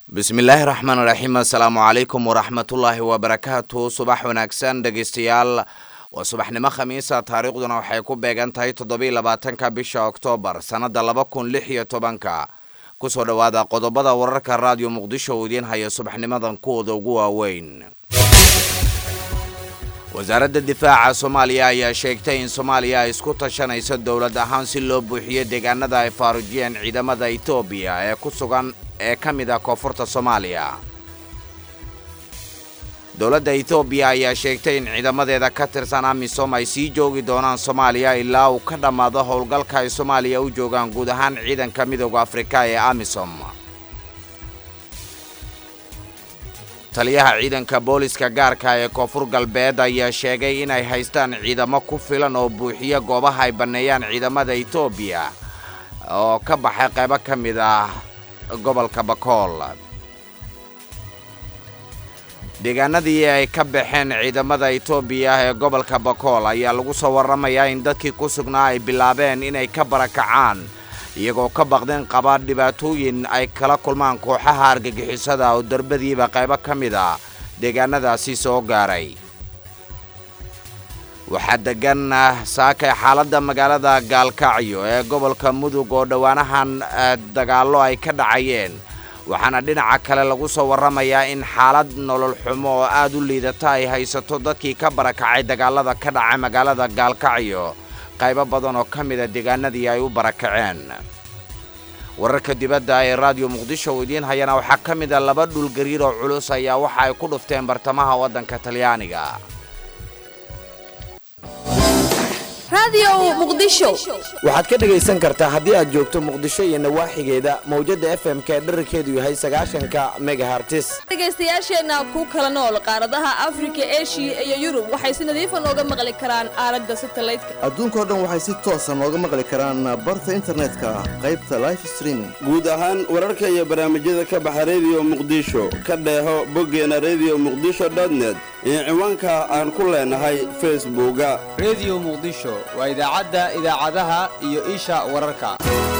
bismillaahi raxmaan raxiim assalaamu calaykum waraxmatullaahi wabarakaatu subax wanaagsan dhegeystayaal waa subaxnimo khamiisa taariikhduna waxay ku beegan tahay toddobiiy labaatanka bisha oktoobar sannada laba kun lix iyo tobanka kusoo dhowaada qodobada wararka raadiyo muqdisho uu idiin haya subaxnimadan kuwooda ugu waaweyn wasaaradda difaaca soomaaliya ayaa sheegtay in soomaaliya ay isku tashanayso dowlad ahaan si loo buuxiyo deegaanada ay faarujiyeen ciidamada etoobiya ee ku sugan ee ka mid ah koonfurta soomaaliya dowladda etoobiya ayaa sheegtay in ciidamadeeda ka tirsan amisom ay sii joogi doonaan soomaaliya ilaa uu ka dhammaado howlgalka ay soomaaliya u joogaan guud ahaan ciidanka midooda afrika ee amisom taliyaha ciidanka booliska gaarka ee koonfur galbeed ayaa sheegay inay haystaan ciidamo ku filan oo buuxiya goobaha ay banneeyaan ciidamada etoobiya oo ka baxay qaybo ka mid ah gobolka bakool deegaanadii ay ka baxeen ciidamada etoobiya ee gobolka bakool ayaa lagu soo warramayaa in dadkii ku sugnaa ay bilaabeen inay ka barakacaan iyagoo ka baqdeen qaba dhibaatooyin ay kala kulmaan kooxaha argagixisada oo darbadiiba qaybo ka mid a deegaanadaasi soo gaaray waxaa degan saakay xaaladda magaalada gaalkacyo ee gobolka mudug oo dhowaanahan dagaallo ay ka dhacayeen waxaana dhinaca kale lagu soo warramayaa in xaalad nolol xumo oo aad u liidata ay haysato dadkii ka barakacay dagaalada ka dhacay magaalada gaalkacyo qaybo badan oo ka mida deegaanadii ay u barakaceen wararka dibadda ee raadiyo muqdisho uu idiin hayana waxaa ka mid a laba dhulgariir oo culus ayaa waxa ay ku dhufteen bartamaha waddanka talyaaniga waxaad ka dhegaysan kartaa haddii aad joogto muqdisho iyo nawaaxigeeda mawjadda f m ka dherarkeedu yahay sagaashanka megahartis dhegaystayaasheenna ku kala nool qaaradaha afrika eshiya iyo yurub waxay si nadiifa nooga maqli karaan aalada satalaydka adduunkao dhan waxay si toosa nooga maqli karaan barta internetka qaybta life streaming guud ahaan wararka iyo barnaamijyada ka baxa rediyo muqdisho ka dheeho boggeena redio muqdisho dotnet iyo ciwaanka aan ku leenahay facebooka rediyo muqdisho waa idaacadda idaacadaha iyo isha wararka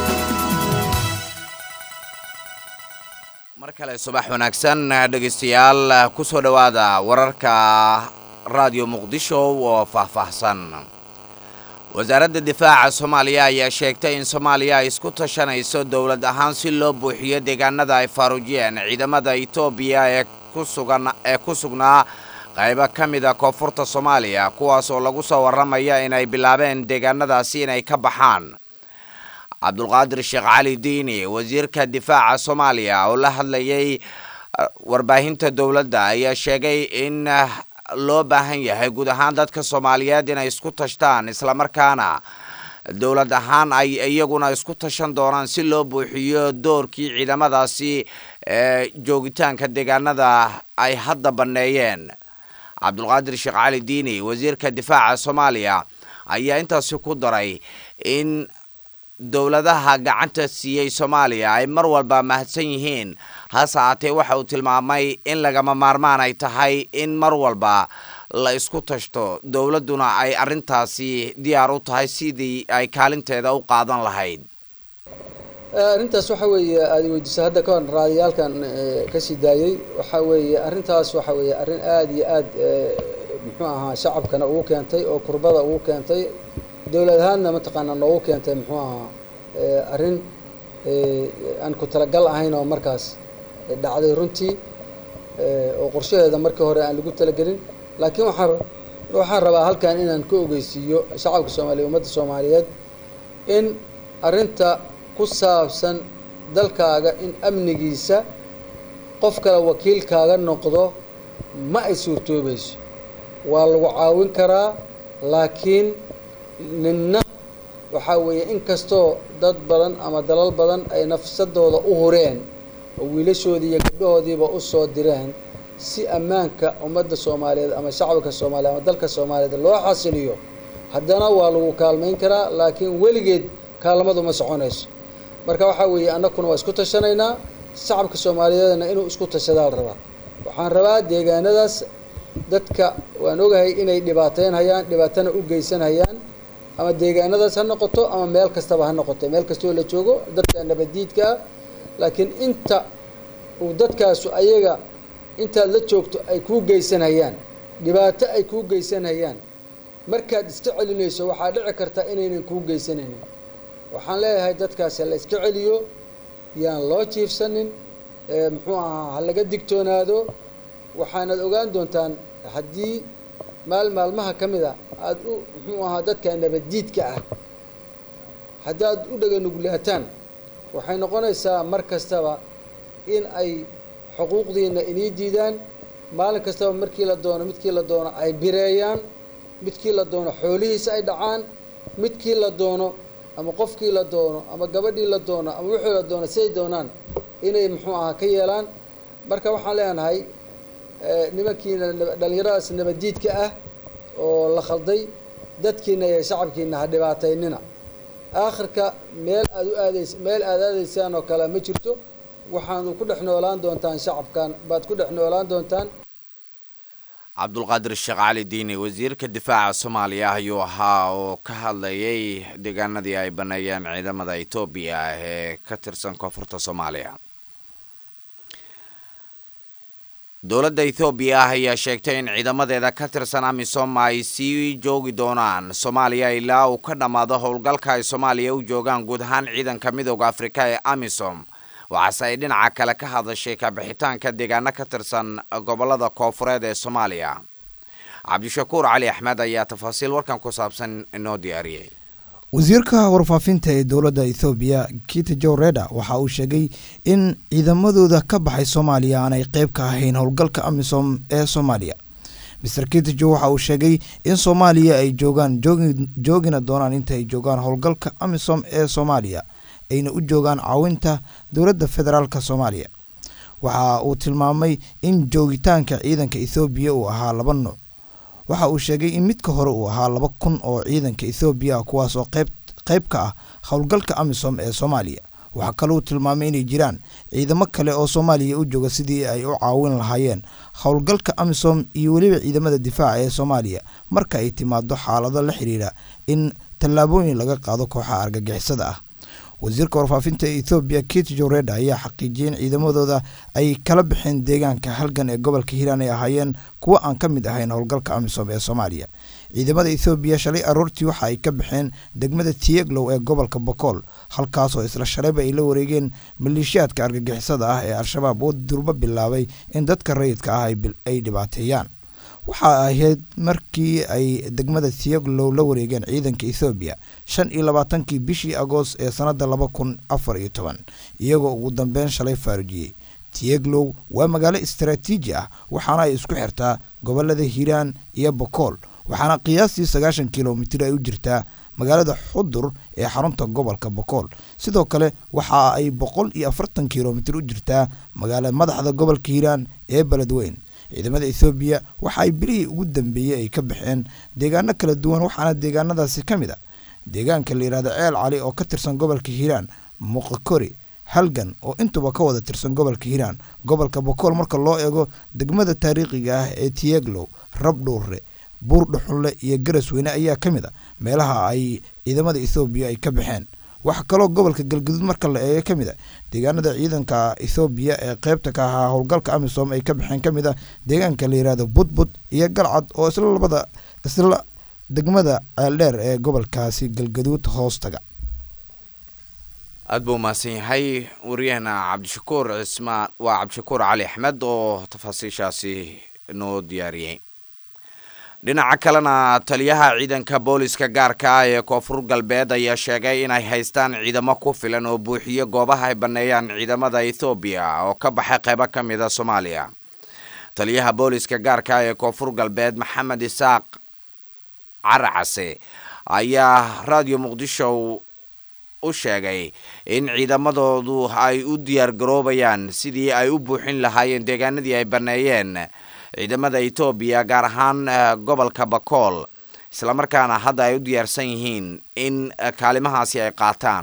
mar kale subax wanaagsan dhegaystayaal ku soo dhowaada wararka raadiyo muqdisho oo faahfaahsan wasaaradda difaaca soomaaliya ayaa sheegtay in soomaaliya ay isku tashanayso dowlad ahaan si loo buuxiyo deegaanada ay faarujiyeen ciidamada etoobiya ee kusugan ee ku sugnaa qaybo ka mid a koonfurta soomaaliya kuwaas oo lagu soo warramaya inay bilaabeen deegaanadaasi inay ka baxaan cabdulqaadir sheekh cali diini wasiirka difaaca soomaaliya oo la hadlayay warbaahinta dowladda ayaa sheegay in loo baahan yahay guud ahaan dadka soomaaliyeed inay isku tashtaan islamarkaana dowlad ahaan ay iyaguna isku tashan doonaan si loo buuxiyo doorkii ciidamadaasi ee joogitaanka deegaanada ay hadda banneeyeen cabdulqaadir sheekh cali diini wasiirka difaaca soomaaliya ayaa intaasi ku daray in dowladaha gacanta siiyey soomaaliya ay mar walba mahadsan yihiin hase haatee waxa uu tilmaamay in lagama maarmaan ay tahay in mar walba la isku tashto dowladduna ay arrintaasi diyaar u tahay sidii ay kaalinteeda u qaadan lahayd arrintaas waxa weeye aada weydiisa hadda ka hor raadiyaalkan kasii daayey waxa weeye arrintaas waxa weeye arrin aada iyo aad muxuu ahaa shacabkana ugu keentay oo kurbada ugu keentay dowlad ahaanna mataqaanaa noogu keentay muxuu ahaa arrin aan ku talagal ahayn oo markaas dhacday runtii oo qorshaheeda markii hore aan lagu talagelin laakiin waxaa waxaan rabaa halkan inaan ka ogeysiiyo shacabka soomaaliya ummadda soomaaliyeed in arrinta ku saabsan dalkaaga in amnigiisa qof kale wakiilkaaga noqdo ma ay suurtoobayso waa lagu caawin karaa laakiin ninna waxaa weeye inkastoo dad badan ama dalal badan ay nafsadooda u hureen oo wiilashoodii iyo gabdhahoodiiba u soo direen si ammaanka ummadda soomaaliyeed ama shacabka soomaaliyeed ama dalka soomaaliyeed loo xasiliyo haddana waa lagu kaalmayn karaa laakiin weligeed kaalmadu ma soconayso marka waxaa weeye annakuna waa isku tashanaynaa shacabka soomaaliyeedna inuu isku tashadaa la rabaa waxaan rabaa deegaanadaas dadka waan ogahay inay dhibaateyn hayaan dhibaatana u geysan hayaan ama deegaanadaas ha noqoto ama meel kastaba ha noqoto meel kastoo la joogo dadka nabadiidka ah laakiin inta uu dadkaasu ayaga intaad la joogto ay kuu geysanayaan dhibaato ay kuu geysanayaan markaad iska celinayso waxaa dhici karta inaynan kuu geysanaynin waxaan leeyahay dadkaasi la iska celiyo yaan loo jiifsanin muxuu ahaa ha laga digtoonaado waxaanad ogaan doontaan haddii maal maalmaha ka mid a aada u muxuu ahaa dadka nabaddiidka ah haddaad u dhaganugulaataan waxay noqonaysaa mar kastaba in ay xuquuqdiina inii diidaan maalin kastaba markii la doono midkii la doono ay bireeyaan midkii la doono xoolihiisa ay dhacaan midkii la doono ama qofkii la doono ama gabadhii la doono ama wixii la doono siday doonaan inay muxuu ahaa ka yeelaan marka waxaan leenahay nimankiina dhallinyaradaas nabaddiidka ah oo la khalday dadkiina iyo shacabkiina ha dhibaataynina aakhirka meel aad u aadays meel aad aadaysaan oo kale ma jirto waxaanu ku dhex noolaan doontaan shacabkan baad ku dhex noolaan doontaan cabdulqaadir sheekh cali diini wasiirka difaaca soomaaliya ayuu ahaa oo ka hadlayay deegaanadii ay baneeyeen ciidamada etoobiya ee ka tirsan koonfurta soomaaliya dowladda ethoobiya ah ayaa sheegtay in ciidamadeeda ka tirsan amisom ay sii joogi doonaan soomaaliya ilaa uu ka dhammaado howlgalka ay soomaaliya u joogaan guud ahaan ciidanka midooda afrika ee amisom waxaase ay dhinaca kale ka hadashay kabixitaanka deegaano ka tirsan gobolada koofureed ee soomaaliya cabdishakuur cali axmed ayaa tafaasiil warkan ku saabsan inoo diyaariyey wasiirka warfaafinta ee dowladda ethoobiya kita jow reda waxa uu sheegay in ciidamadooda ka baxay soomaaliya aanay qeyb ka ahayn howlgalka amisom ee soomaaliya master kitajo waxa uu sheegay in soomaaliya ay joogaan joogina doonaan inta ay joogaan howlgalka amisom ee soomaaliya ayna u joogaan caawinta dowladda federaalk soomaaliya waxa uu tilmaamay in joogitaanka ciidanka ethoobiya uu ahaa laba nuuc waxa uu sheegay in midka hore uu ahaa laba kun oo ciidanka ethoobiya ah kuwaas oo qeyb ka ah howlgalka amisom ee soomaaliya waxaa kalou tilmaamay inay jiraan ciidamo kale oo soomaaliya u jooga sidii ay u caawin lahaayeen howlgalka amisom iyo weliba ciidamada difaaca ee soomaaliya marka ay timaado xaalado la xiriira in tallaabooyin laga qaado kooxaha argagixisada ah wasiirka warfaafinta ethoobiya kit joreda ayaa xaqiijiyay in ciidamadooda ay kala baxeen deegaanka halgan ee gobolka hiiraan ay ahaayeen kuwo aan ka mid ahayn howlgalka amisom ee soomaaliya ciidamada ethoobiya shalay aroortii waxa ay ka baxeen degmada tiyeglow ee gobolka bokool halkaasoo isla shalayba ay la wareegeen maleeshiyaadka argagixisada ah ee al-shabaab oo durbo bilaabay in dadka rayidka ah ay dhibaateeyaan waxa ahayd markii ay degmada tiyeglow la wareegeen ciidanka ethoobiya shan iyo labaatankii bishii agoost ee sanada laba kun afar iyo toban iyagoo ugu dambeyn shalay faarujiyey tiyeglow waa magaalo istaraatiiji ah waxaana ay isku xirtaa gobolada hiiraan iyo bokool waxaana qiyaastii sagaashan kilomitir ay u jirtaa magaalada xudur ee xarunta gobolka bokool sidoo kale waxa ay boqol iyo afartan kilomitir u jirtaa magaala madaxda gobolka hiiraan ee beledweyn ciidamada ethoobiya waxa ay bilihii ugu dambeeyey ay ka baxeen deegaano kala duwan waxaana deegaanadaasi ka mid a deegaanka la yihahdo ceel cali oo ka tirsan gobolka hiiraan muqakori halgan oo intuba ka wada tirsan gobolka hiiraan gobolka bokool marka loo eego degmada taariikhiga ah ee tiyeglow rabdhuure buur dhuxulle iyo garasweyne ayaa ka mid a meelaha ay ciidamada ethoobiya ay ka baxeen waxaa kaloo gobolka galguduud marka la eego ka mid a deegaanada ciidanka ethoobiya ee qeybta ka ahaa howlgalka amisom ay ka baxeen ka mid a deegaanka la yihahdo budbud iyo galcad oo isla labada isla degmada ceeldheer ee gobolkaasi galgaduud hoostaga aada buu mahadsan yahay wariyahena cabdishakuur cismaan waa cabdishakuur cali axmed oo tafaasiishaasi noo diyaariyey dhinaca kalena taliyaha ciidanka booliska gaarka ah ee koonfur galbeed ayaa sheegay inay haystaan ciidamo ku filan oo buuxiyo goobaha ay banneeyaan ciidamada ethoobiya oo ka baxay qaybo ka mid a soomaaliya taliyaha booliska gaarka ah ee koonfur galbeed maxamed isaaq caracase ayaa raadiyo muqdisho u sheegay in ciidamadoodu ay u diyaar garoobayaan sidii ay u buuxin lahaayeen deegaanadii ay banneeyeen ciidamada etoobiya gaar ahaan gobolka bakool islamarkaana hadda ay u diyaarsan yihiin in kaalimahaasi ay qaataan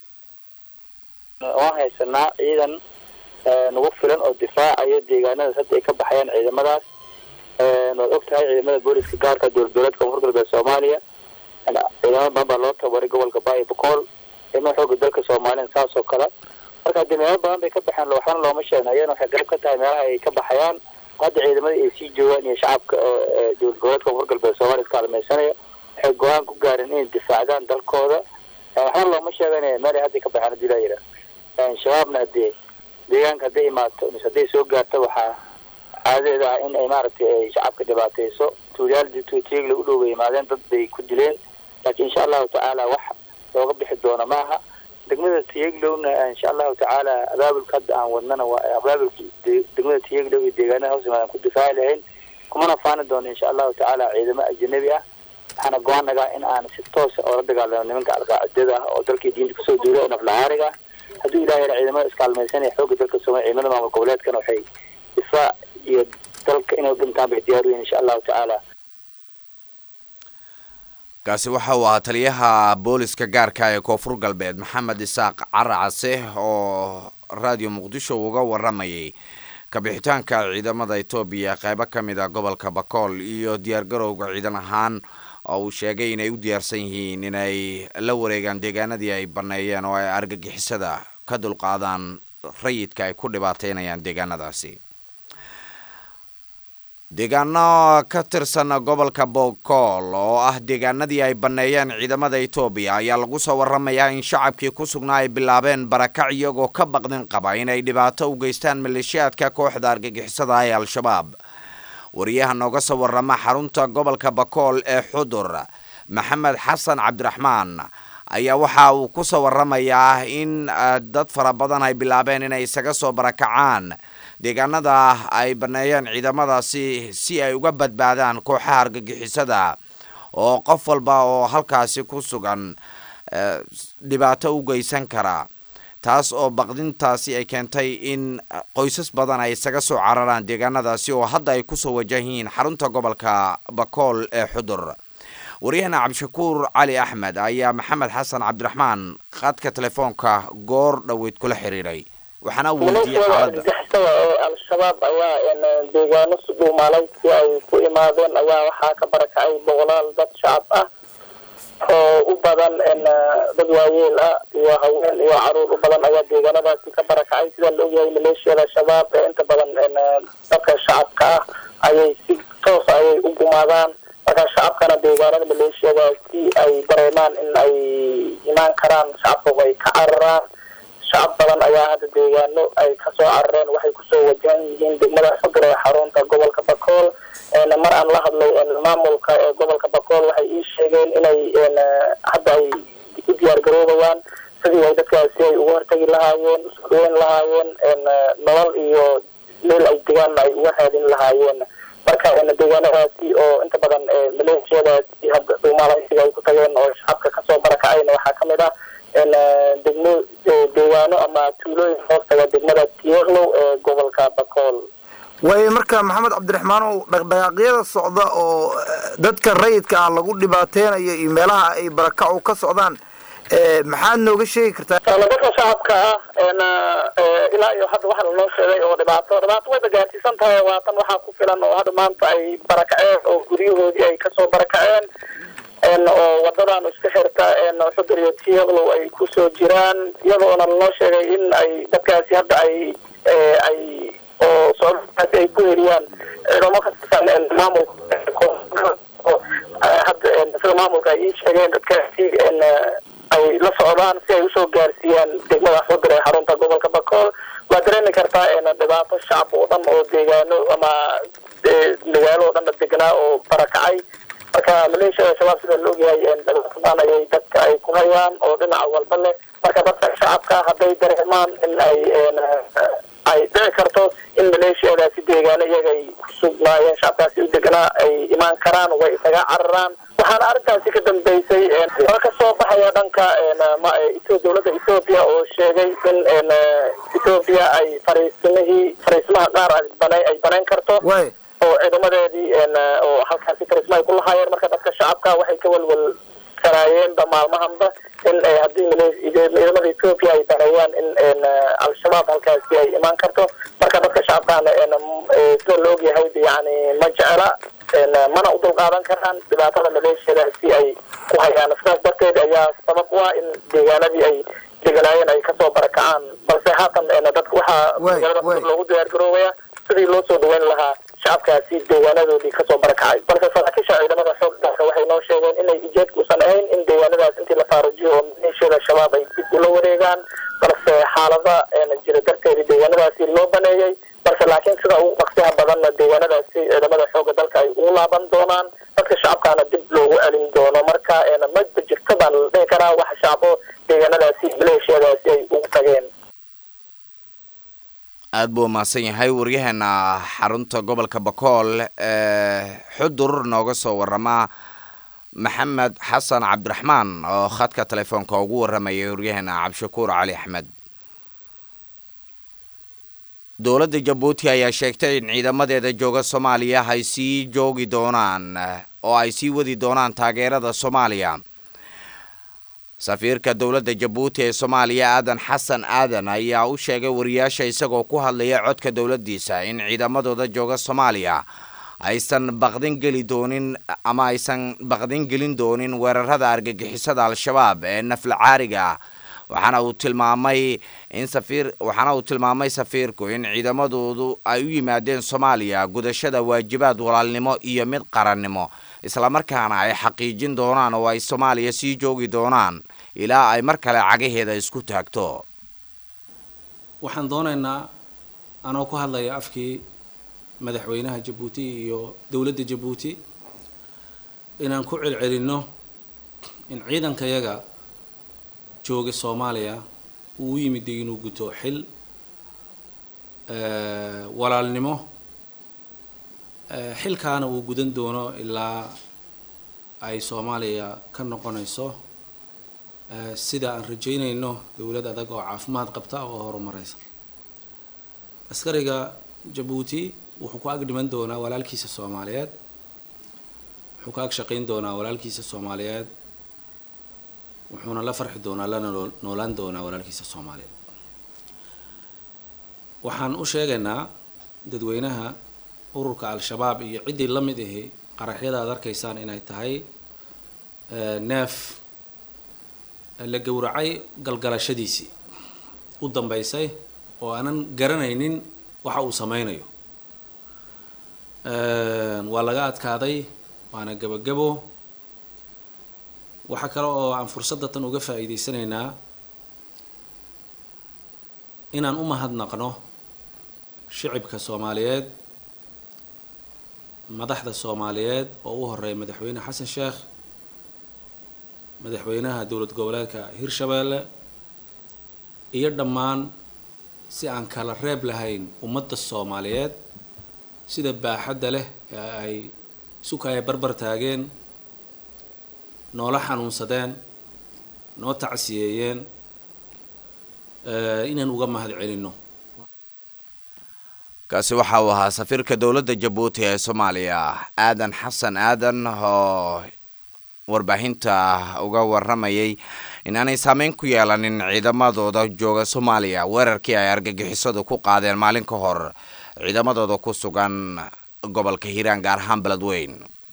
waan haysanaa ciidan nagu filan oo difaacayo deegaanadaas hadda ay ka baxayaan ciidamadaas waad og tahay ciidamada booliska gaarka dowladgoboleedka koonfur galbeed soomaaliya ciidamo badan baa loo tababaray gobolka baayo bakool ciidamada xooga dalka soomaaliya saas oo kale marka hadii meelo badan bay ka baxeen waxbana looma sheegna iyana waxay qayb ka tahay meelaha ay ka baxayaan hadda ciidamada ay sii joogaan iyo shacabka dowlad goboleedka koonfur galbeed soomaaliya iska hadmaysanaya waxay go-aan ku gaareen inay difaacdaan dalkooda waxbana looma sheeganaya meel ay hadda ka baxeen hadii laa yidhaah shabaabna hadee deegaanka hadday imaato mise hadday soo gaarto waxaa caadadeeda ah in ay maaragtay ay shacabka dhibaatayso tuulyaal tiigla u dhow bay imaadeen dad bay ku dileen laakiin insha allahu tacaala wax looga bixi doono maaha degmada tiyaglowna insha allahu tacaala abaabulka hadda aan wadnana waa abaabulka degmada tiyaglow iyo deegaanada hoos imaadan ku difaaci lahayn kumana faani doono insha allahu tacaala ciidamo ajanabi ah waxaana go-aan nagaa in aan si toosa oola dagaalamo nimanka alqaacidada ah oo dalkii diinta kusoo duula oo naflahaariga ah hadduu ilahay yara ciidamada iskaalmaysanaya xoogga dalka soomaliya ciidamada maamul goboleedkana waxay difaac iyo dalka inay dhintaan bay diyaar u yihin insha allahu tacaala kaasi waxa uu ahaa taliyaha booliska gaarka ee koonfur galbeed maxamed isaaq caracase oo raadiyo muqdisho uga waramayay kabixitaanka ciidamada etoobiya qeybo ka mid a gobolka bakool iyo diyaargarowga ciidan ahaan oo uu sheegay inay u diyaarsan yihiin inay la wareegaan deegaanadii ay baneeyeen oo ay argagixisada ka dulqaadaan rayidka ay ku dhibaateynayaan deegaanadaasi deegaano ka tirsan gobolka bokool oo ah deegaanadii ay banneeyeen ciidamada etoobiya ayaa lagu soo waramayaa in shacabkii ku sugnaa ay bilaabeen barakac iyagoo ka baqdin qaba inay dhibaato u geystaan maleeshiyaadka kooxda argagixisada ee al-shabaab wariyaha nooga soo warama xarunta gobolka bakool ee xudur maxamed xasan cabdiraxmaan ayaa waxa uu ku soo waramayaa in dad fara badan ay bilaabeen inay isaga soo barakacaan deegaanada ay baneeyeen ciidamadaasi si ay uga badbaadaan kooxaha argagixisada oo qof walba oo halkaasi ku sugan dhibaato u geysan kara taas oo baqdintaasi ay keentay in qoysas badan ay isaga soo cararaan deegaanadaasi oo hadda ay kusoo wajahiin xarunta gobolka bakool ee xudur waryahana cabdishakuur cali axmed ayaa maxamed xasan cabdiraxmaan khadka telefoonka goor dhoweyd kula xiriiray waxaana uu weydiiyey xaaladda argagixisada ee al-shabaab ayaa deegaano si dhuumaalaysi ay ku imaadeen ayaa waxaa ka barakacay boqolaal dad shacab ah oo u badan dad waayeel ah iyo haween iyo caruur u badan ayaa deegaanadaasi ka barakacay sida la ogyahay maleeshiyada shabaab ee inta badan dadka shacabka ah ayay si toos ayay u gumaadaan marka shacabkana deegaanada maleeshiyadaasi ay dareemaan in ay imaan karaan shacabka ay ka cararaan shacab badan ayaa hadda deegaano ay kasoo carareen waxay kusoo wajahan yihiin degmada xudur ee xarunta gobolka bakool mar aan la hadlay maamulka ee gobolka bakool waxay ii sheegeen inay hadda ay u diyaar garoobayaan sidii ay dadkaasi ay uga hortagi lahaayeen usoo dhaweyn lahaayeen nolol iyo meel ay degaanna ay uga raadin lahaayeen marka deegaanadaasi oo inta badan maleeshiyadaasi hadda dhuumaalaysiga ay ku tageen oo shacabka kasoo barakacayna waxaa kamid ah degmo deegaano ama tuulooyin hoostaga degmada tieklow ee gobolka bakool way marka maxamed cabdiraxmaanow dhaqdhaqaaqyada socda oo dadka rayidka ah lagu dhibaateynayo iyo meelaha ay barakacu ka socdaan maxaad nooga sheegi kartaa dadka shacabka ah ilaa iyo hadda waxa lanoo sheegay oo dhibaato dhibaato wayba gaarsiisan tahay waatan waxaa ku filan oo hadda maanta ay barakaceen oo guryahoodii ay kasoo barakaceen oo wadadan iska xirta xudur iyo tieklow ay kusoo jiraan iyadoona lanoo sheegay in ay dadkaasi hadda ay ay oo socodkaasi ay ku heliyaan ciidamo ka tirsan maamulka hadda sida maamulka ay ii sheegeen dadkaasi ay la socdaan si ay usoo gaarsiiyaan degmada xudur ee xarunta gobolka bakool waa dareemi kartaa dhibaato shacab oo dhan oo deegaano ama magaalo oo dhanna degnaa oo barakacay marka maleeshiyada shabaab sida la ogyahay dhibaatadan ayay dadka ay ku hayaan oo dhinaca walba leh marka dadka shacabka hadday dareemaan in ay ay dhici karto in maleeshiyadaasi deegaano iyaga ay ku sugnaayeen shacabkaasi u deganaa ay imaan karaan way isaga cararaan waxaana arrintaasi ka dambeysay hore ka soo baxaya dhanka dowladda ethoobiya oo sheegay in ethoobiya ay fariisimihii fariisimaha qaar ay banayn karto oo ciidamadeedii oo halkaasi fariisma ay ku lahaayeen marka dadka shacabka waxay ka walwal karaayeenba maalmahanba in haddii ciidamada etoobiya ay baneeyaan in al-shabaab halkaasi ay imaan karto marka dadka shacabkana sida la ogyahay yani ma jecela mana u dulqaadan karaan dhibaatada maleeshiyadaasi ay ku hayaan sidaas darteed ayaa sabab u ah in deegaanadii ay deganaayeen ay kasoo barakacaan balse haatan dadka waxaa magaalada cusub loogu diyaar garoobaya sidii loo soo dhaweyn lahaa shacabkaasi deegaanadoodii kasoo barakacay balse saraakiisha ciidamada xoog dalka waxay noo sheegeen inay ujeedka usan ahayn in deegaanadaas intii la faarujiyo oo maleeshiyada shabaab ay dib ula wareegaan balse xaalada jira darteedii deegaanadaasi loo baneeyey balse laakiin sida ugu dhaqsiha badanna deegaanadaasi ciidamada xooga dalka ay ugu laaban doonaan dadka shacabkaana dib loogu celin doono marka ma jirto baan la dhihi karaa wax shacbo deegaanadaasi maleeshiyadaasi ay ugu tageen aada buu umahadsan yahay waryaheena xarunta gobolka bakool ee xudur nooga soo warama maxamed xasan cabdiraxmaan oo khadka telefoonka ugu waramayay waryaheena cabdishakuur cali axmed dowladda jabuuti ayaa sheegtay in ciidamadeeda jooga soomaaliya ay sii joogi doonaan oo ay sii wadi doonaan taageerada soomaaliya safiirka dowladda jabuuti ee soomaaliya aadan xasan aadan ayaa u sheegay wariyaasha isagoo ku hadlaya codka dowladdiisa in ciidamadooda jooga soomaaliya aysan baqdin geli doonin ama aysan baqdin gelin doonin weerarada argagixisada al-shabaab ee nafla caariga ah waxaana uu tilmaamay in safiir waxaana uu tilmaamay safiirku in ciidamadoodu ay u yimaadeen soomaaliya gudashada waajibaad walaalnimo iyo mid qarannimo islamarkaana ay xaqiijin doonaan oo ay soomaaliya sii joogi doonaan ilaa ay mar kale cagaheeda isku taagto waxaan doonaynaa anoo ku hadlaya afkii madaxweynaha jabuuti iyo dowladda jabuuti inaan ku celcelinno in ciidankayaga jooga soomaaliya uu u yimiday inuu guto xil walaalnimo xilkaana uu gudan doono ilaa ay soomaaliya ka noqonayso sida aan rajeynayno dowlad adag oo caafimaad qabta oo horumareysa askariga jabuuti wuxuu ku ag dhiman doonaa walaalkiisa soomaaliyeed wuxuu ka ag shaqayn doonaa walaalkiisa soomaaliyeed wuxuuna la farxi doonaa lana noolaan doonaa walaalkiisa soomaaliyeed waxaan u sheegaynaa dadweynaha ururka al-shabaab iyo ciddii la mid ahi qaraxyada aad arkaysaan inay tahay neef la gowracay galgalashadiisii u dambeysay oo aanan garanaynin waxa uu sameynayo waa laga adkaaday waana gebagabo waxaa kale oo aan fursadda tan uga faa'iideysanaynaa inaan u mahadnaqno shicibka soomaaliyeed madaxda soomaaliyeed oo u horeeya madaxweyne xasan sheekh madaxweynaha dowlad goboleedka hirshabeelle iyo dhammaan si aan kala reeb lahayn ummadda soomaaliyeed sida baaxadda leh ee ay sukaya barbar taageen noola xanuunsadeen noo tacsiyeeyeen inaan uga mahad celinno kaasi waxa uu ahaa safiirka dowladda jabuuti ee soomaaliya aadan xasan aadan oo warbaahinta uga waramayay inaanay saameyn ku yeelanin ciidamadooda jooga soomaaliya weerarkii ay argagixisadu ku qaadeen maalin ka hor ciidamadooda ku sugan gobolka hiiraan gaar ahaan beledweyn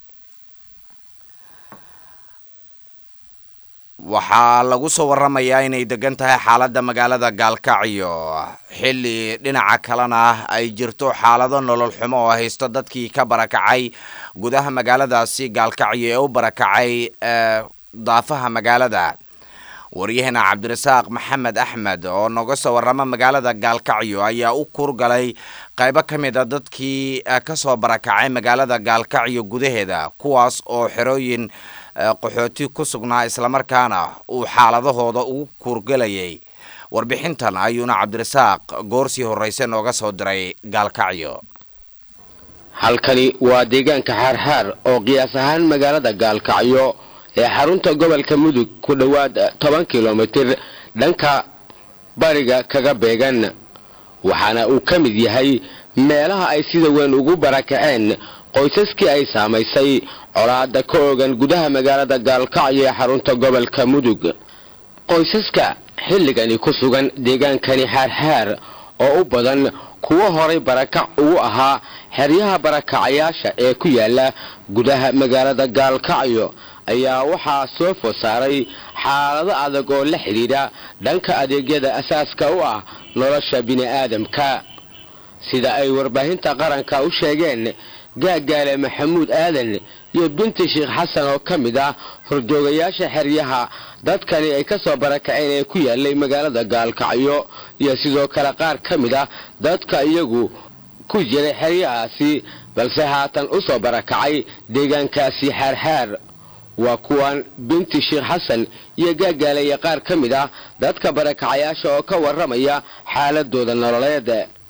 waxaa lagu soo waramayaa inay degan tahay xaaladda magaalada gaalkacyo xilli dhinaca kalena ay jirto xaalado nolol xumo oo haysto dadkii ka barakacay gudaha magaaladaasi gaalkacyo ee u barakacay daafaha magaalada waryaheena cabdirasaaq maxamed axmed oo noga soo warama magaalada gaalkacyo ayaa u kurgalay qaybo ka mid a dadkii kasoo barakacay magaalada gaalkacyo gudaheeda kuwaas oo xerooyin qaxooti ku sugnaa islamarkaana uu xaaladahooda ugu kuurgelayay warbixintan ayuuna cabdirasaaq goorsii horreyse nooga soo diray gaalkacyo halkani waa deegaanka xaarxaar oo qiyaas ahaan magaalada gaalkacyo ee xarunta gobolka mudug ku dhowaad toban kilomitir dhanka bariga kaga beegan waxaana uu ka mid yahay meelaha ay sida weyn ugu barakaceen qoysaskii ay saamaysay colaada ka ogan gudaha magaalada gaalkacyo ee xarunta gobolka mudug qoysaska xilligani ku sugan deegaankani xaarxaar oo u badan kuwo horay barakac ugu ahaa xeryaha barakacayaasha ee ku yaala gudaha magaalada gaalkacyo ayaa waxaa soo food saaray xaalado adag oo la xidhiidha dhanka adeegyada asaaska u ah nolosha bini'aadamka sida ay warbaahinta qaranka u sheegeen gaagaale maxamuud aadan iyo binti sheekh xasan oo ka mid ah hordoogayaasha xeryaha dadkani ay ka soo barakaceen ee ku yaalay magaalada gaalkacyo iyo sidoo kale qaar ka mid ah dadka iyagu ku jiray xeryahaasi balse haatan u soo barakacay deegaankaasi xaarxaar waa kuwan binti sheekh xasan iyo gaagaale iyo qaar ka mid ah dadka barakacayaasha oo ka warramaya xaaladooda nololeed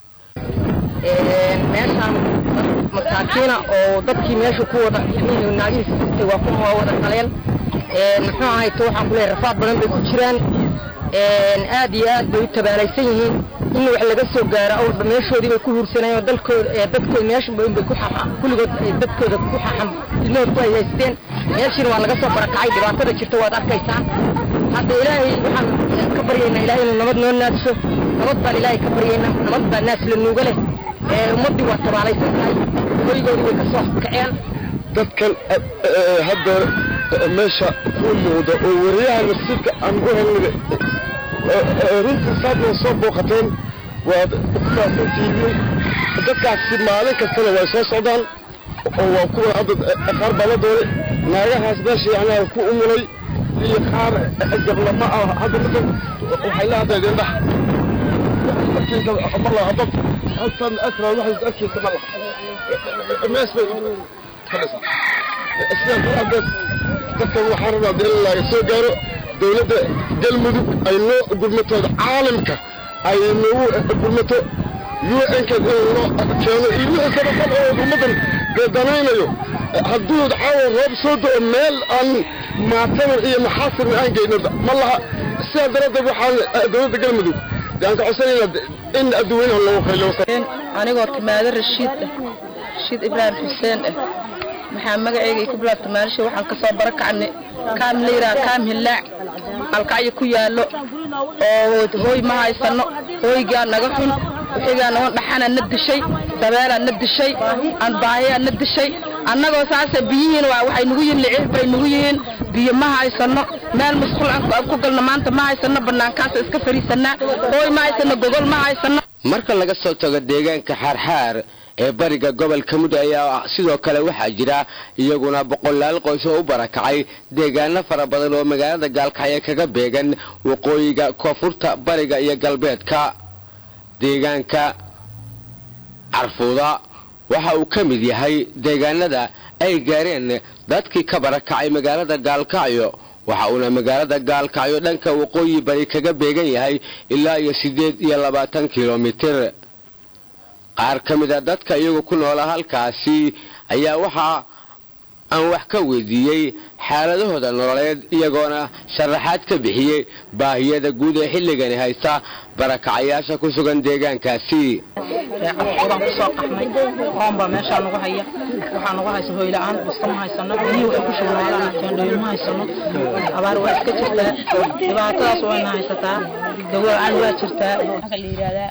meeshaan masaakiina oo dadkii meesha ku wada naagihiisa jirtay waa kuma waa wada qaleen muxuu ahayto waxaan kuleeyahay rafaad badan bay ku jiraan aad iyo aad bay u tabaalaysan yihiin in wax laga soo gaaro awalba meeshoodii bay ku huursanayeen oo dalkooda dadkooda meesha bay ku kulligood dadkooda ku xaxam ilmahood ku hayaysteen meeshiina waa laga soo barakacay dhibaatada jirta waad arkaysaa hadda ilaahay waxaan ka baryaynaa ilaahay inuu nabad noo naadso nabad baan ilaahay ka baryaynaa nabad baa naas la nuuga leh ummaddii waa tabaalaysan tahay hoygoodii way ka soo kaceen dadkan hadda meesha ku muuqda oo wariyaha nasiibka aan u helnay runtii saad waa soo booqateen waad kufaahsantihiin dadkaasi maalin kastana way soo socdaan oo waa kuwa hadda qaar baa la doonay naagahaas meesha yacnaa ku umulay iyo qaar gablama ah hadda marka waxay la hadlaydeen dhax marla hadad halkan asra waxay arkaysa marla mees bay fadhisaa sidaa daraadeed dadkan waxaan rabaa dee in laga soo gaaro dowladda galmudug ay noo gurmatooda caalamka ay noogu gurmato un-ka in loo keeno iyo wixii sadaqad oo ummaddan danaynayo hadduu caawa roob soo do-o meel aan maatadan iyo maxaasirna aan geyno ma laha sidaa daraaddeed waxaan dowladda galmudug aan ka codsanayna in adduweynaha loogu qaylo anigoo timaado rashiid ah rashiid ibraahim xuseen ah maxaa magaceyga ku bilaabta maalisha waxaan kasoo barakacnay kaam la yidhaha kaam hillaac alkacyo ku yaallo oo hooy ma haysano hooygaa naga xun wixigaa naga dhaxanaa na dishay dabeelaa na dishay aan baahiyaa na dishay annagoo saase biyihiin waxay nagu yihiin liciif bay nagu yihiin biyo ma haysano meel musqul aan ku galno maanta ma haysano bannaankaasa iska fariisanaa hooy ma haysano gogol ma haysano marka laga soo tago deegaanka xaarxaar ee bariga gobolka mudug ayaa sidoo kale waxaa jira iyaguna boqolaal qoys oo u barakacay deegaano fara badan oo magaalada gaalkacyo kaga beegan waqooyiga koonfurta bariga iyo galbeedka deegaanka carfuuda waxa uu ka mid yahay deegaanada ay gaareen dadkii ka barakacay magaalada gaalkacyo waxa uuna magaalada gaalkacyo dhanka waqooyi bari kaga beegan yahay ilaa iyo siddeed iyo labaatan kilomitir qaar ka mid a dadka iyagu ku noola halkaasi ayaa waxaa aan wax ka weydiiyey xaaladahooda nololeed iyagoona sharaxaad ka bixiyey baahiyada guud ee xilligani haysta barakacayaasha ku sugan deegaankaasi cafuraan kusoo qaxnay qoon baa meeshaa nagu haya waxaa nagu haysa hoyla-aan busta ma haysano biyihii waxay ku shugnaadaan teendhooyin ma haysano abaar waa iska jirtaa dhibaatadaas wayna haysataa dawo-aan waa jirtaa waxaa la yidhahdaa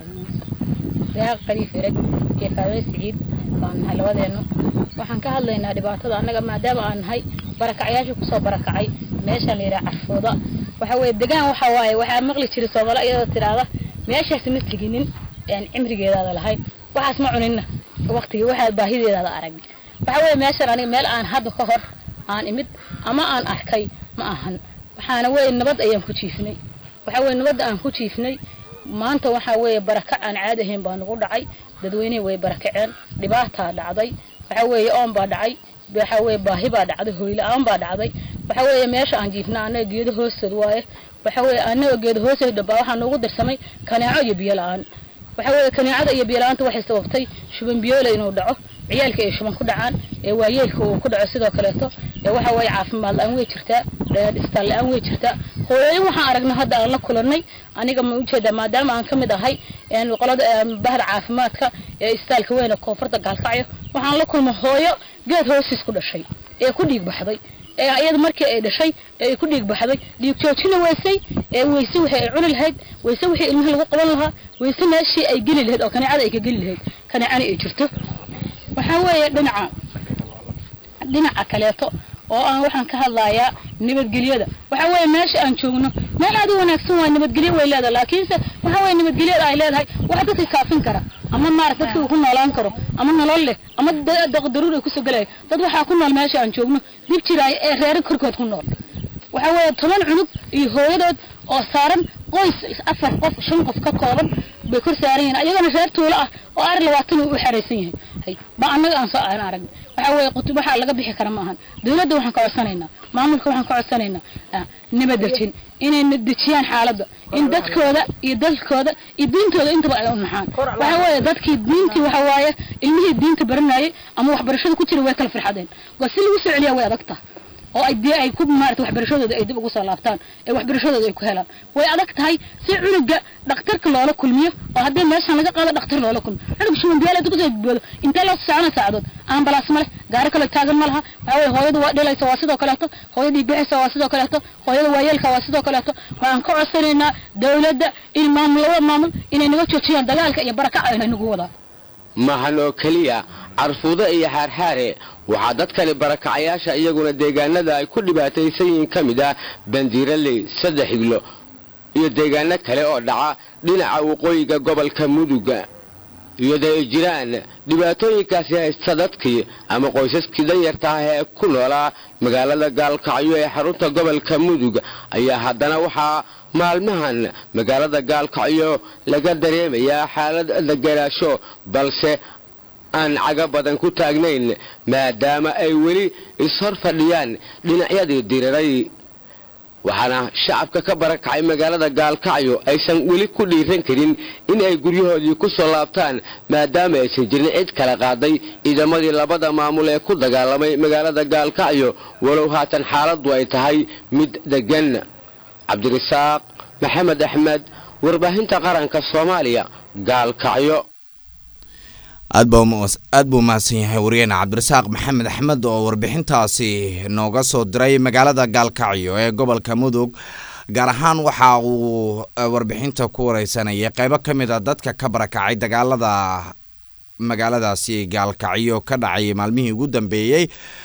deeq qariif ereg iyo faawe siciid baan nahay labadeennu waxaan ka hadlaynaa dhibaatada annaga maadaama aan nahay barakacyaasha kusoo barakacay meeshaan la yidhaha carfooda waxa weye degaan waxa waaye waxaa maqli jiray soomaali iyadoo tidhaahda meeshaas ma teginin aan cimrigeedaada lahayn waxaas ma cuninna waqtigii waxaa baahideedaada arag waxa weye meeshaan aniga meel aan hadda ka hor aan imid ama aan arkay ma ahan waxaana weye nabad ayaan ku jiifnay waxa weye nabadda aan ku jiifnay maanta waxaa weeye barakac aan caadi ahayn baa nagu dhacay dadweynihii way barakaceen dhibaataa dhacday waxa weeye oon baa dhacay waxa weeye baahi baa dhacday hoyla-aan baa dhacday waxa weeye meesha aan jiifna annaga geedo hoostood waaye waxa weeye annaga geedo hoostood dhambaa waxaa noogu darsamay kaneeco iyo biyo la-aan waxa weeye kaneecada iyo biyo la-aanta waxay sababtay shuban biyoole inuu dhaco ciyaalka ay shuban ku dhacaan ee waayeelka uu ku dhaco sidoo kaleeto ee waxa weeye caafimaad la-aan way jirtaa dhistaal la-aan way jirtaa hooyooyin waxaan aragnay hadda aan la kulannay aniga ma ujeedaa maadaama aan ka mid ahay qolada bahda caafimaadka ee istaalka weyne koonfurta gaalkacyo waxaan la kulmay hooyo geed hoostiis ku dhashay ee ku dhiig baxday ee iyada markii ay dhashay ee ay ku dhiig baxday dhiig joojina weysay ee weyse wixii ay cuni lahayd weyse wixii ilmaha lagu qaban lahaa weyse meeshii ay geli lahayd oo kaneecada ay ka geli lahayd kaneecana ay jirto waxaa weeye dhinaca dhinaca kaleeto oo aan waxaan ka hadlayaa nabadgelyada waxa weeye meesha aan joogno meel aad u wanaagsan waay nabadgelyo way leedahay laakiinse waxa weeye nabadgelyada ay leedahay waxa dadka kaafin kara ama maarata dadka uu ku noolaan karo ama nolol leh ama daruur ay kusoo gelaya dad waxaa ku nool meesha aan joogno dib jiraay ee reero korkood ku nool waxa weeye toban cunug iyo hooyadood oo saaran qoys afar qof shan qof ka kooban bay kor saaran yihiin ayagana reer tuulo ah oo ari labaatan uu u xeraysan yahay ba annaga aan soo aan aragna waxa weeye qutub waxaa laga bixi kara ma ahan dawladda waxaan ka codsanaynaa maamulka waxaan ka codsanaynaa nabad dejin inay dejiyaan xaaladda in dadkooda iyo dalkooda iyo diintooda intaba ay u naxaan waxa weeye dadkii diintii waxa waaye ilmihii diinta baranayay ama waxbarashada ku jira way kala farxadeen waa si lagu soo celiyaa way adag tahay oo ay dee ay ku maarata waxbarashadooda ay dib ugu soo laabtaan ee waxbarashadooda ay ku helaan way adag tahay si cunuga dhakhtarka loola kulmiyo oo haddii meeshan laga qaado dhakhtar loola kulmiyo cunuga shumanbiyaal inta kusoo badboodo intee loo socona saacadood ambalaas ma leh gaari kale taagan ma laha waxa weye hooyadu waa dhilaysa waa sidoo kaleeto hooyadii bixisa waa sidoo kaleeto hooyada waayeelka waa sidoo kaleeto waxaan ka codsanaynaa dawladda in maamul labada maamul inay naga joojiyaan dagaalka iyo barakaca inay nagu wadaan mahan oo keliya carfuudo iyo xaarxaare waxaa dadkani barakacayaasha iyaguna deegaanada ay ku dhibaataysan yihiin ka mid ah bandiiraley saddex higlo iyo deegaano kale oo dhaca dhinaca waqooyiga gobolka muduga iyadoo ay jiraan dhibaatooyinkaasi haysta dadkii ama qoysaskii danyarta ah ee ku noolaa magaalada gaalkacyo ee xarunta gobolka mudug ayaa haddana waxaa maalmahan magaalada gaalkacyo laga dareemayaa xaalad deganaasho balse aan caga badan ku taagnayn maadaama ay weli ishor fadhiyaan dhinacyadii diriray waxaana shacabka ka barakacay magaalada gaalkacyo aysan weli ku dhiiran karin in ay guryahoodii ku soo laabtaan maadaama aysan jirin cid kala qaaday ciidamadii labada maamul ee ku dagaalamay magaalada gaalkacyo walow haatan xaaladdu ay tahay mid deggan cabdirasaaq maxamed axmed warbaahinta qaranka soomaaliya gaalkacyo aad buu mahadsan yahay wariyeen cabdirasaaq maxamed axmed oo warbixintaasi nooga soo diray magaalada gaalkacyo ee gobolka mudug gaar ahaan waxa uu warbixinta ku wareysanayay qeybo ka mid a dadka ka barakacay dagaalada magaaladaasi gaalkacyo ka dhacay maalmihii ugu dambeeyey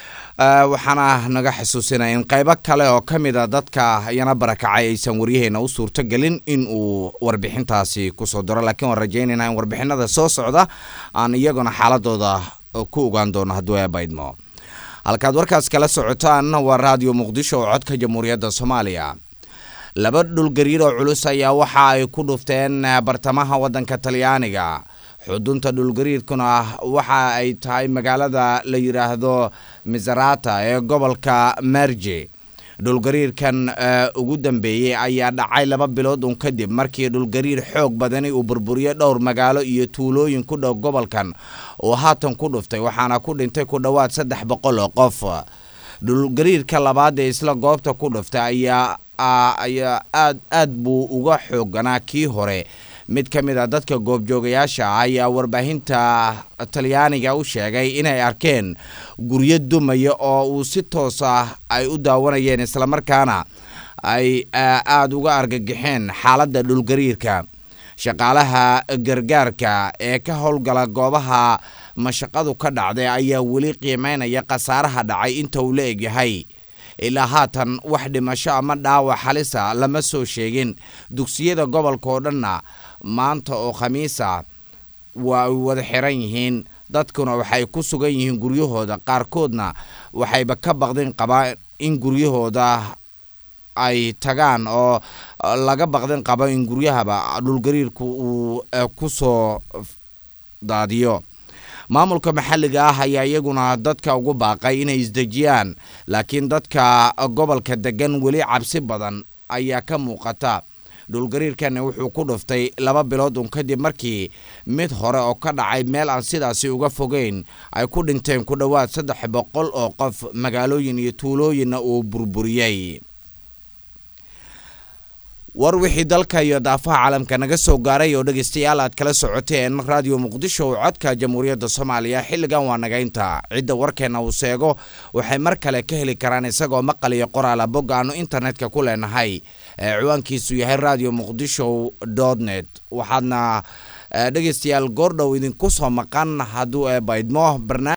waxaana naga xasuusinaya in qeybo kale oo ka mid a dadka iyana barakacay aysan waryaheena u suurtogelin in uu warbixintaasi kusoo diro laakiin waan rajeynayna in warbixinada soo socda aan iyaguna xaaladooda ku ogaan doono hadduu eebaydmo halkaad warkaas kala socotaan waa raadiyo muqdisho oo codka jamhuuriyadda soomaaliya laba dhulgariir oo culus ayaa waxa ay ku dhufteen bartamaha waddanka talyaaniga xudunta dhulgariirkuna waxa ay tahay magaalada la yidhaahdo misarata ee gobolka merje dhulgariirkan ugu dambeeyey ayaa dhacay laba bilood un kadib markii dhulgariir xoog badani uu burburiyey dhowr magaalo iyo tuulooyin ku dhow gobolkan oo haatan ku dhuftay waxaana ku dhintay ku dhowaad saddex boqol oo qof dhulgariirka labaad ee isla goobta ku dhuftay ayaa ayaa aad aad buu uga xooganaa kii hore mid ka mid a dadka goobjoogayaasha ah ayaa warbaahinta talyaaniga u sheegay inay arkeen guryo dumaya oo uu si toos ah ay u daawanayeen islamarkaana ay aada uga argagixeen xaaladda dhulgariirka shaqaalaha gargaarka ee ka howlgala goobaha mashaqadu ka dhacday ayaa weli qiimeynaya khasaaraha dhacay inta uu la egyahay ilaa haatan wax dhimasho ama dhaawac halisa lama soo sheegin dugsiyada gobolka oo dhanna maanta oo khamiisa waa ay wada xiran yihiin dadkuna waxay ku sugan yihiin guryahooda qaarkoodna waxayba ka baqdin qabaa in guryahooda ay tagaan oo laga baqdin qabo in guryahaba dhulgariirku uu ku soo daadiyo maamulka maxalliga ah ayaa iyaguna dadka ugu baaqay inay isdejiyaan laakiin dadka gobolka degan weli cabsi badan ayaa ka muuqata dhulgariirkani wuxuu ku dhuftay laba bilood un kadib markii mid hore oo ka dhacay meel aan sidaasi uga fogeyn ay ku dhinteen ku dhowaad saddex boqol oo qof magaalooyin iyo tuulooyinna uu burburiyey war wixii dalka iyo daafaha caalamka naga soo gaaray oo dhegaystayaal aad kala socoteen raadiyo muqdisho oo codka jamhuuriyadda soomaaliya xilligan waa nagaynta cidda warkeenna uu seego waxay mar kale ka heli karaan isagoo maqal iyo qoraala bog aanu internetka ku leenahay ciwaankiisu yahay radio muqdisho dot net waxaadna dhegaystayaal goordhow idinku soo maqan hadduu eebaydmo